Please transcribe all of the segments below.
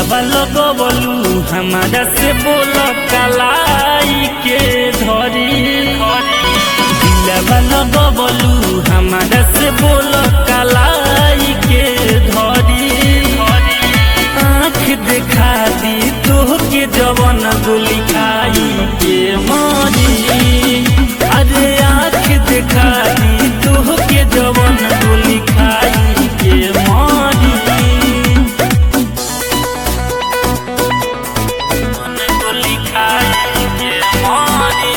दिलवा लगवलू हमारा से बोल कलाई के धरी दिलवा लगवलू हमारा से बोल कलाई के धरी आँख देखा दी तोहके जवन गोली खाई के मरी अरे आँख देखा दी तोहके जवन गोली खाई के मरी गोली खाई के मरी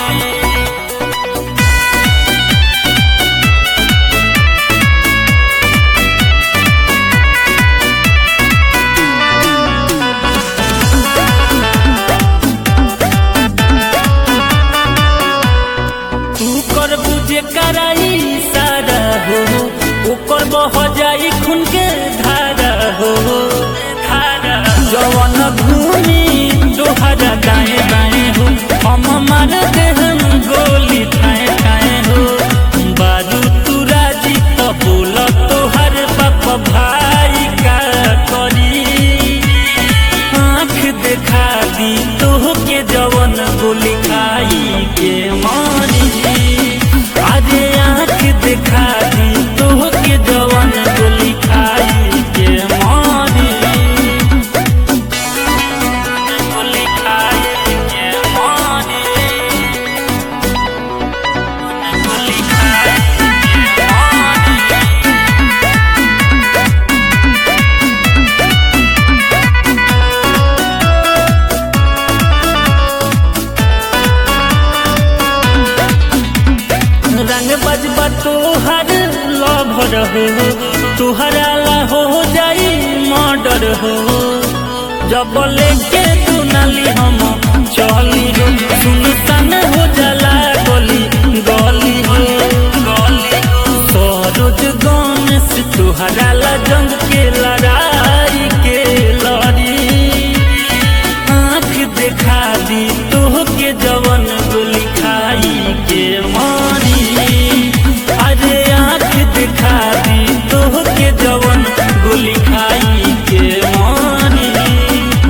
तू कर बुझे कराई सारा हो ओकर बह जाई खून के धारा हो धारा जवन भूमि दोहरा दाएं बाएं हो हम मार दे हम गोली ठाए ठाए हो बारू तू राजी तो बोल तोहर बाप भाई का करी आँख देखा दी तोहके जवन गोली खाई के मारी अरे आँख देखा दी तोहके जवन गोली खाई के मारी गोली खाई के मारी गोली खाई के मारी रंग बजबा तोहर लभर हो तुहरा ला हो जाई मर्डर हो जब लेके तू नाली हम चली हो सुनसान हो जाला गली गली हो गली सरोज गन से तुहरा ला जंग के लड़ाई के लड़ी आँख देखा दी